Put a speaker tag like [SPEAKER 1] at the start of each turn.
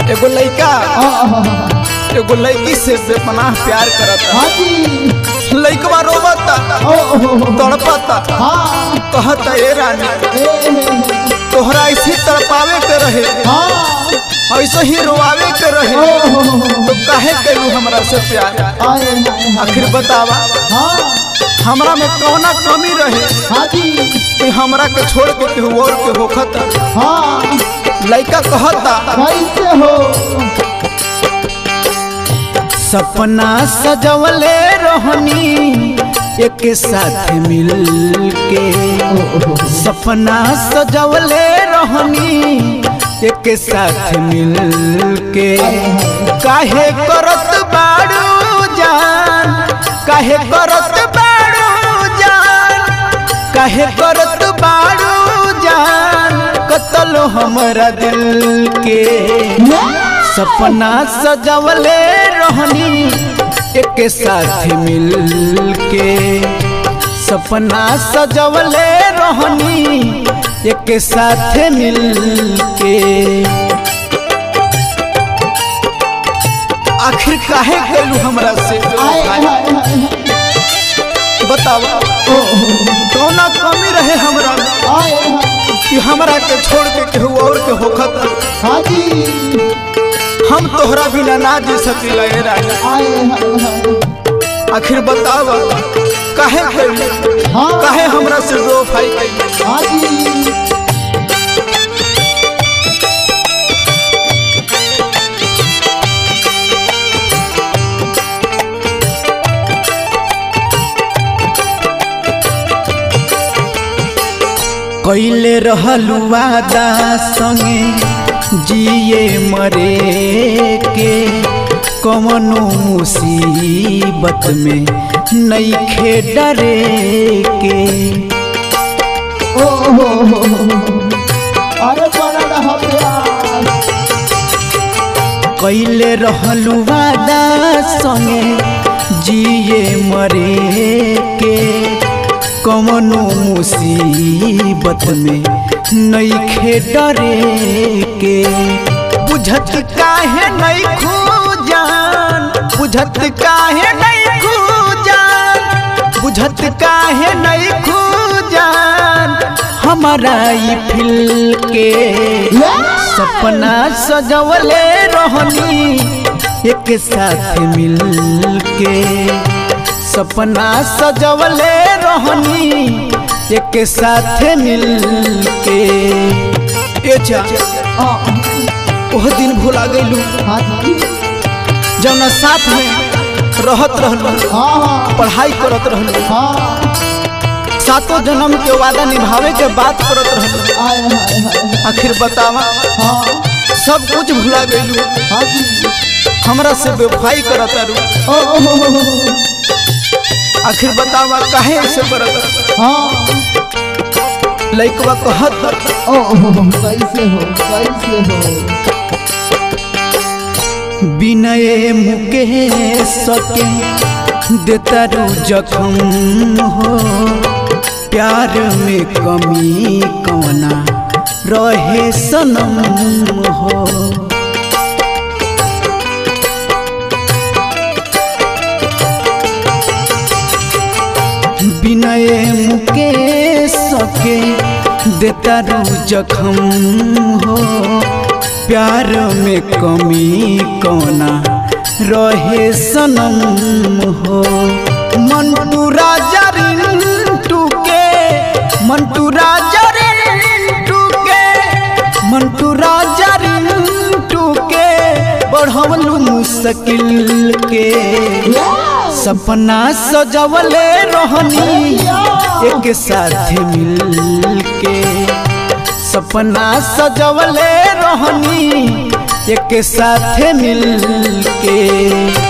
[SPEAKER 1] एगो लड़का
[SPEAKER 2] आहा,
[SPEAKER 1] एगो लड़की से बेपनाह प्यार करता
[SPEAKER 2] हाँ जी
[SPEAKER 1] लड़कवा रोबता
[SPEAKER 2] ओ ओ, ओ,
[SPEAKER 1] तड़पता
[SPEAKER 2] हाँ
[SPEAKER 1] कहता ए रानी
[SPEAKER 2] ए
[SPEAKER 1] तोहरा ऐसे तड़पावे के रहे
[SPEAKER 2] हाँ
[SPEAKER 1] ऐसे ही रोआवे के
[SPEAKER 2] ओ
[SPEAKER 1] रहे
[SPEAKER 2] ओ, ओ,
[SPEAKER 1] तो काहे कैलू हमरा से प्यार
[SPEAKER 2] आए हाय हाय
[SPEAKER 1] आखिर बतावा
[SPEAKER 2] हाँ
[SPEAKER 1] हमरा में कौना कमी रहे
[SPEAKER 2] हाँ जी
[SPEAKER 1] कि हमरा के छोड़ के केहू और के होखत
[SPEAKER 2] हाँ
[SPEAKER 1] लड़का कहता
[SPEAKER 2] कैसे हो
[SPEAKER 1] सपना सजवले रहनी एक साथ मिल के
[SPEAKER 2] ओ, ओ, ओ,
[SPEAKER 1] सपना सजवले रहनी एक साथ मिल के काहे करत बाड़ू जान काहे करत बाड़ू जान काहे करत बाड़ू जान कतल हमरा दिल के सपना सजवले रहनी एक साथ मिल के सपना सजवले रहनी एक साथ मिल के आखिर काहे कैलू हमरा से
[SPEAKER 2] आए हाय हाय हाय
[SPEAKER 1] बतावा
[SPEAKER 2] ओ, ओ, ओ,
[SPEAKER 1] कौना कमी रहे हमरा में
[SPEAKER 2] आए हाय
[SPEAKER 1] कि हमरा के छोड़ के केहू और के होखत
[SPEAKER 2] हाँ जी
[SPEAKER 1] हम तोहरा बिना ना जी सकीला ए रानी
[SPEAKER 2] आए हाय हाय
[SPEAKER 1] आखिर बतावा काहे कैलू
[SPEAKER 2] हाँ
[SPEAKER 1] काहे हमरा से रो भाई कैलू
[SPEAKER 2] हाँ जी
[SPEAKER 1] कैले रहलू वादा संगे जिए मरे के कवनो मुसीबत में नईखे डरे के
[SPEAKER 2] ओ हो हो हो। अरे बड़ा रहा प्यार
[SPEAKER 1] कैले रहलू वादा संगे जिए मरे के कवनो मुसीबत में नईखे डरे के बुझत काहे नहीं खूजान बुझत काहे नहीं खूजान बुझत काहे नहीं खूजान हमारा ई फिल के सपना सजवले रहनी एक साथ मिल के सपना सजवले रहनी एक साथ मिल के ए जा
[SPEAKER 2] आ,
[SPEAKER 1] ओह दिन भुला गइलू
[SPEAKER 2] हाँ जी
[SPEAKER 1] जौना साथ में रहत रहलू
[SPEAKER 2] हाँ हाँ
[SPEAKER 1] पढ़ाई करत रहलू
[SPEAKER 2] हाँ
[SPEAKER 1] सातों जन्म के वादा निभावे के बात करत रहलू
[SPEAKER 2] आए हाय हाय
[SPEAKER 1] आखिर बतावा
[SPEAKER 2] हाँ
[SPEAKER 1] सब कुछ भुला गइलू
[SPEAKER 2] हाँ जी
[SPEAKER 1] हमरा से बेवफाई करत रू
[SPEAKER 2] ओ ओ, हो, हो, हो।
[SPEAKER 1] आखिर बतावा काहे ऐसे करत
[SPEAKER 2] हाँ
[SPEAKER 1] लइकवा कहत
[SPEAKER 2] ओ ओ, हो, हो, कैसे हो कैसे हो
[SPEAKER 1] विनय मुकेश के देतारू जखम हो प्यार में कमी कौना रहे सनम हो विनय मुकेश के देतारू जखम हो प्यार में कमी कौना रहे सनम हो मंटू राजा रिंटू के मंटू राजा रिंटू के मंटू राजा रिंटू के बढ़वलू मुश्किल के सपना सजवले रहनी एक साथ मिल के सपना सजवले रहनी एक साथ मिल के